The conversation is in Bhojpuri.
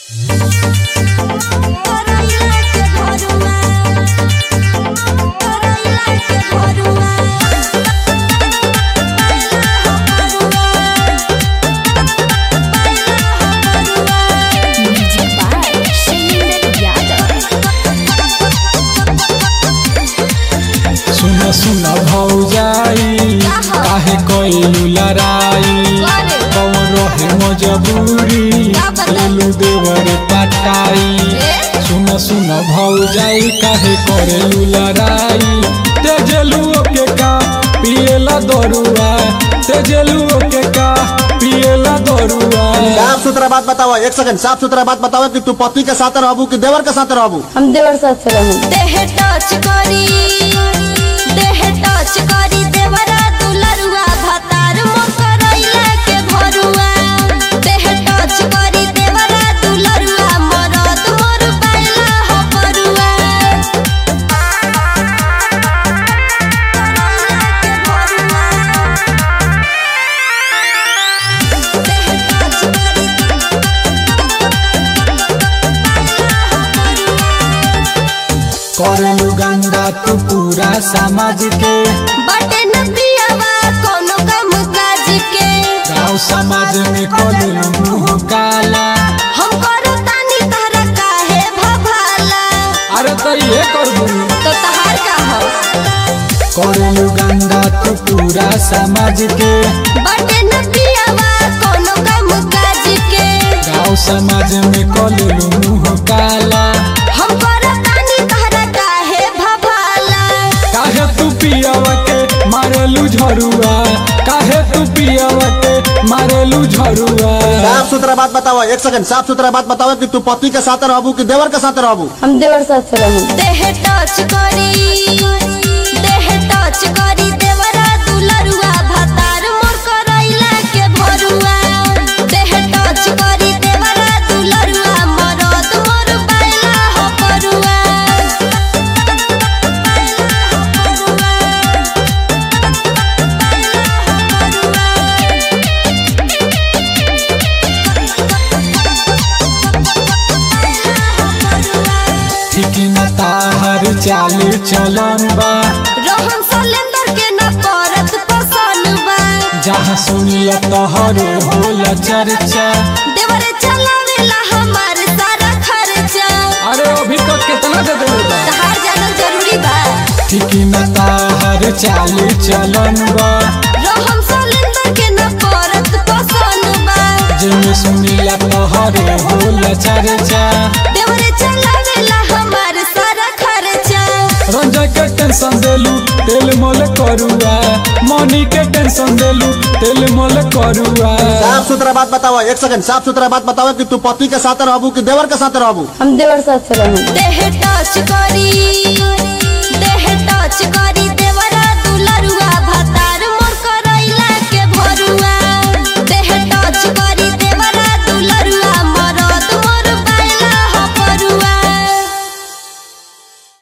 सुन सुन भौजाई काहे कइलू लड़ाई कौन रहे मजबूरी लेलू देवर पटाई सुन सुन भौजाई काहे करेलू लड़ाई तेजलू के का पिएला दरुआ तेजलू के का पिएला दरुआ साफ सुथरा बात बताओ एक सेकंड साफ सुथरा बात बताओ कि तू पति के साथ रहबू कि देवर के साथ रहबू हम देवर साथ से रहूं देह टच करी देह टच करी देवरा दुलरुआ भतार मोर करैला के भरुआ देह टच करी देवरा दुलरुआ मरद मोर पाइला हो परुआ देह टच करी करेलू गंगा तू पूरा समाज के बटे न पियावा कोनो काम काज के गाँव समाज में करेलू मुँह काला हम करो तानी तहरा काहे भभाला अरे तो ये कर दू तो तहार का हो करेलू गंगा तू पूरा समाज के बटे न पियावा कोनो काम काज के गाँव समाज में करेलू मुँह काला हम करो तानी तहरा काहे भभाला काहे तू पियावा के मारेलू झरुआ काहे तू पियावा के मारेलू झरुआ साफ सुथरा बात बताओ एक सेकंड साफ सुथरा बात बताओ कि तू पति के साथ रहबू कि देवर के साथ रहबू हम देवर साथ से रहूं देह टच करी देह टच करी देवरा दुलरुआ भतार मोर करैला के भरुआ देह टच करी देवरा दुलरुआ मरद मोर पाइला हो परुआ ठीक न ताहर चाल चलन बा रोहन सलेंदर के न करत पसंद बा जहाँ सुनिया तोहरो होला चर्चा देवरे चलावेला हमार सारा खर्चा अरे अभी तक कितना दे देले बा तहार जानल जरूरी बा ठीक न ताहर चाल चलन बा रोहन सलेंदर के न करत पसंद बा जिनमें सुनिया तोहरो होला चर्चा देवरे चलावेला हमार सारा खर्चा रंजा के टेंशन देलू तेल मोल करुआ मनी के टेंशन देलू तेल मोल करुआ साफ सुथरा बात बताओ एक सेकंड साफ सुथरा बात बताओ कि तू पति के साथ रहबू कि देवर के साथ रहबू हम देवर साथ से रहूं देह टच करी